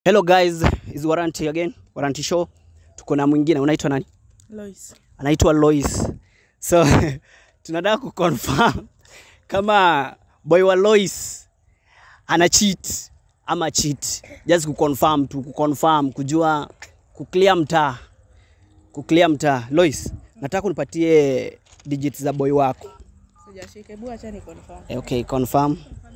Hello guys, is Warranty again, Warranty Show. Tuko na mwingine unaitwa nani? Lois. Anaitwa Lois. So tunataka kuconfirm kama boy wa Lois ana cheat ama cheat. Just kuconfirm tu, kuconfirm, kujua kuclear mtaa. Kuclear mtaa. Lois, nataka unipatie digits za boy wako. Sijashika, hebu acha ni confirm. Eh, Okay, confirm.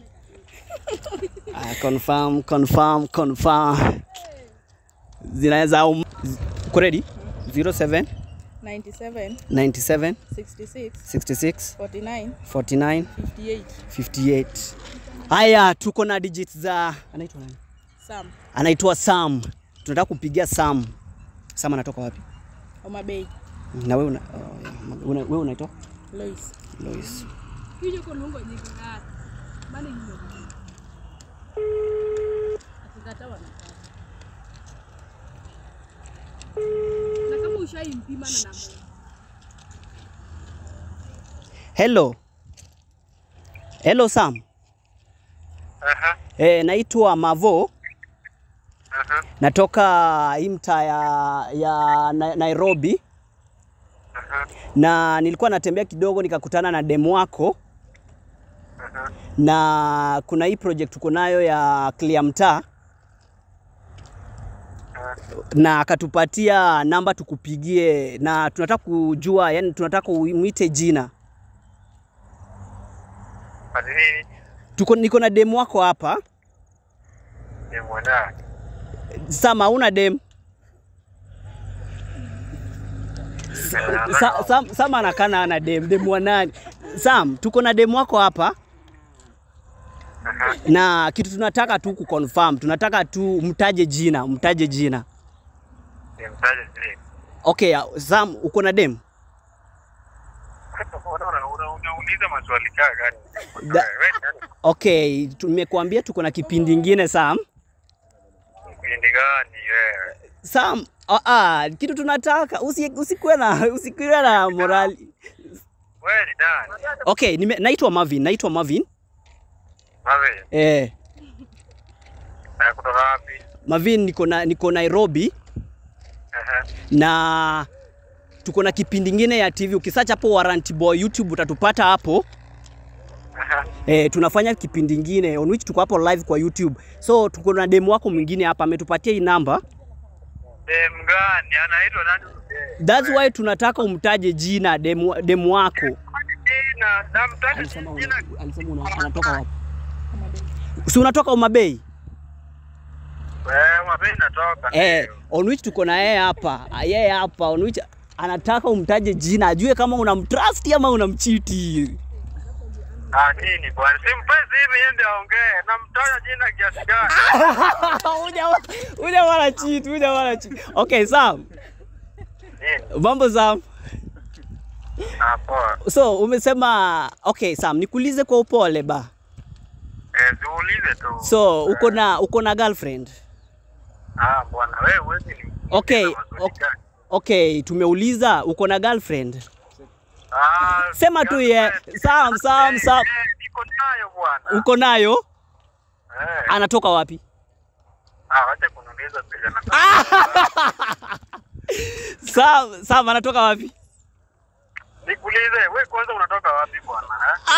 Ah, confirm, confirm, confirm. Zinaweza um, uko ready? 07 97 97 66 66 49 49 58 58. Haya, tuko na digits za anaitwa nani? Sam Anaitwa Sam. Tunataka kupigia Sam. Sam anatoka wapi? Homa Bay Na wewe una, oh, yeah. una, wewe unaitwa Lois. Lois. Kije kolongo nyingi ngata. Bana hiyo. Akikata wanakata. Na kama ushaimpima na namba. Hello. Hello Sam. Aha, Eh, naitwa Mavo. aha, natoka hii mtaa ya, ya Na- Nairobi aha, na nilikuwa natembea kidogo nikakutana na demu wako aha. na kuna hii project tuko nayo ya clear mtaa na akatupatia namba tukupigie na tunataka kujua yani tunataka umwite jina Ati nini? tuko niko na demu wako hapa Ni mwana. sama una dem Sa, Sam, Sam anakana ana dem demu wa nani Sam tuko na demu wako hapa Aha. na kitu tunataka tu kuconfirm, tunataka tu mtaje jina, mtaje jina. Ni mtaje nini? Okay, Sam, uko na dem? Una- una- una- Unauliza maswali kaa gani? Da- Wewe nani? Okay, tumekuambia tuko na kipindi ingine Sam. Kipindi gani wewe? Sam, ah, ah, kitu tunataka usi, usikuwe na usikuwe na morali. Wewe ni nani? Okay, nime, naitwa Marvin, naitwa Marvin. Mawe, Eh, na kutoka wapi? Marvin niko na niko Nairobi Aha. na tuko na kipindi ingine ya TV. Ukisearch hapo Warranty Boy YouTube utatupata hapo. Aha. Eh, tunafanya kipindi ingine on which tuko hapo live kwa YouTube. So tuko na demu wako mwingine hapa ametupatia hii namba. Dem gani? Anaitwa nani? huyu? That's why tunataka umtaje jina demu, demu wako. Jina, namtaja Alisema una- jina. alisema una- anatoka wapi? Homa Bay. Si unatoka Homa Bay? Wewe wapi natoka? Eh, Ndio. on which tuko na yeye hapa. Ah, Yeye hapa on which anataka umtaje jina ajue kama unamtrust ama unamchiti. Ah, nini bwana? Simpesi hivi yeye ndio aongee. Namtaja jina kiasi gani? Uja uja wala cheat, uja wala cheat. Okay, Sam. Nini? Mambo Sam. Ah, poa. So umesema okay Sam, nikuulize kwa upole ba. Eh, tuulize tu. So uko na uko na girlfriend? Ah, bwana wewe huwezi ni. Okay, Maswali okay. gani? Okay, tumeuliza uko na girlfriend? Ah, Sema tu ye. Sam, Sam, Sam. Eh, niko nayo bwana. Uko nayo? Eh, Anatoka wapi? ah, wacha kuniuliza vile na. Sam, Sam anatoka wapi? Nikuulize, wewe kwanza unatoka wapi bwana?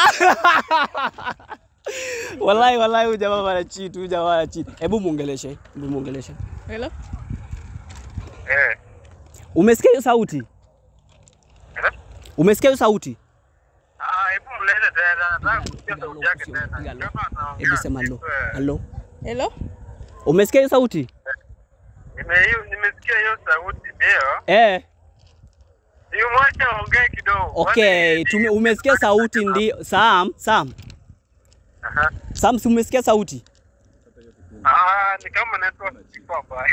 eh? Wallahi wallahi huyu jamaa bana cheat, huyu jamaa bana cheat. Hebu muongeleshe, hebu muongeleshe. Hello? Eh. Umesikia hiyo sauti? eh? Umesikia hiyo sauti? Ah, hebu mlete tena. Nataka kusikia sauti yake tena. Kama anaongea. Hebu sema hello. eh, Hello. Hello? Umesikia hiyo sauti? nime- hiyo- Nimesikia hiyo sauti ndio. Eh. Nimwache aongee kidogo. Okay, Kwani- tume, umesikia sauti ndio. Sam, Sam. Aha. Sam, si umesikia sauti? Ah, ni kama network iko mbaya.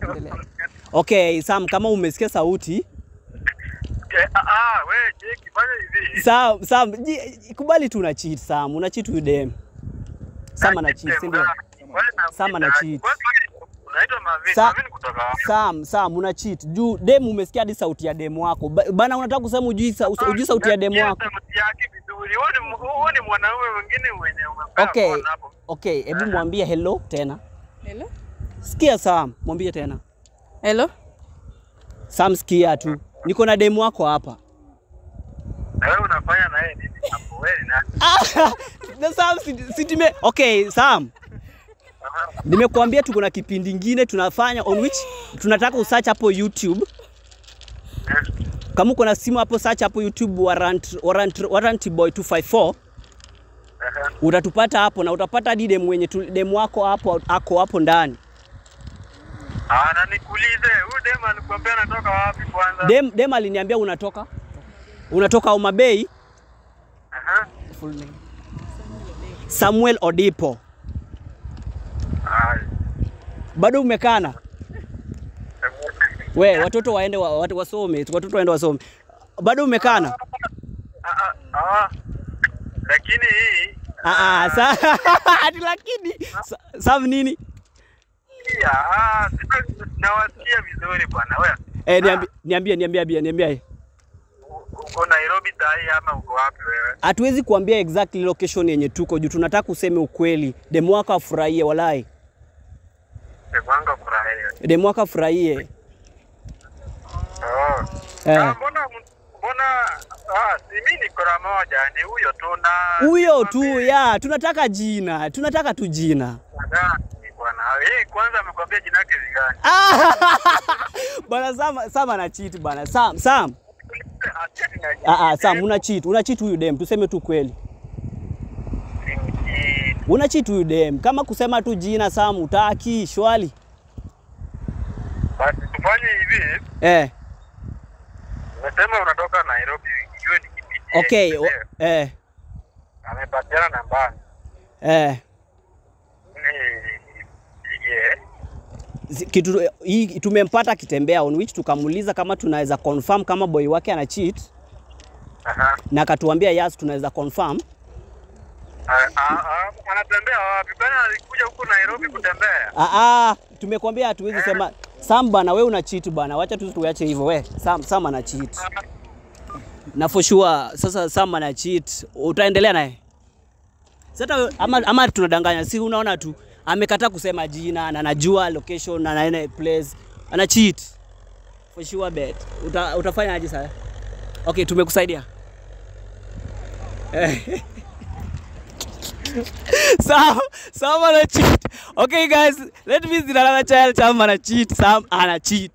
Okay, Sam, kama umesikia sauti, Okay, ah, ah, wewe Jeki, fanya hivi. Sam, Sam, ji- kubali tu una cheat Sam, una cheat huyu dem. Sam ana cheat, si ndio? Wewe na- Sam ana cheat. Wewe Unaitwa Marvin. Sa- Marvin kutoka wapi? Sam, Sam, una cheat. Juu dem umesikia hadi sauti ya demu wako. Ba- Bana unataka kusema ujui sa, ujui sauti ya demu wako. Sauti yake vizuri. Wewe ni wewe ni mwanaume mwingine mwenye umepewa Okay. phone hapo. Okay, hebu mwambie hello tena. Hello? Sikia Sam, mwambie tena. Hello? Sam, sikia tu. Niko na demu wako hapa. Na wewe unafanya na yeye nini hapo? Wewe ni nani? Na Sam si, si tume... Okay, Sam. Nimekuambia tuko na kipindi ingine tunafanya on which tunataka usearch hapo YouTube. Kama uko na simu hapo search hapo YouTube warrant, warrant, warrant boy 254 utatupata hapo na utapata hadi demu wenye tu- demu wako hapo ako hapo ndani. Ah, na nikuulize, huyu dema alikwambia anatoka wapi kwanza? Dem, dem aliniambia unatoka unatoka Homa Bay. Aha. Full name. Samuel Odipo. Ah, Bado umekana? We, watoto waende wa, watu wasome, watoto waende wasome. Bado umekana? ah, ah, ah. Lakini hii Ah, ah, sa ati lakini sa, Sam nini? pia ah, sina- nawasikia vizuri bwana. Wewe Eh, niambie niambie niambie niambie. uko Nairobi sahi ama uko wapi wewe? Hatuwezi kuambia exactly location yenye tuko juu tunataka useme ukweli. Demu wako afurahie walai. Sekwanga furahia. Demu wako afurahie. Oh. Eh. Ah, mbona mbona ah, si mimi niko na moja ni huyo tu na Huyo tu ya, tunataka jina, tunataka tu jina. Ah, bwana. Yeye kwanza amekwambia jina lake ni gani? Ah! Bana Sam, Sam ana cheat bana. Sam, Sam. Acheni na Ah, ah, Sam una cheat, una cheat huyu dem, tuseme tu kweli. jini. Una cheat huyu dem. Kama kusema tu jina Sam utaki, shwali. Basi tufanye hivi. Eh, Umesema unatoka Nairobi, ijue ni kipindi. okay. yake, o- sio? Eh, Amepatiana nambari. eh. Ni yeah. Zi- Kitu hii tumempata akitembea on which tukamuuliza kama tunaweza confirm kama boy wake ana cheat Aha. na akatuambia yes tunaweza confirm. Ah, ah, ah, Anatembea wapi? Bana alikuja huku Nairobi kutembea. Ah, ah, tumekwambia hatuwezi sema Sam bana, we una cheat bana, wacha tu tuache hivyo. We Sam, Sam ana cheat na for sure. Sasa Sam ana cheat, utaendelea naye sasa ama, ama tunadanganya? Si unaona tu amekataa kusema jina na anajua location na anaenda place, ana cheat for sure bet. Uta, utafanya aje sasa? Okay, tumekusaidia Eh. Sam, Sam ana cheat. Okay guys, let me see another child. Sam ana cheat. Sam ana cheat.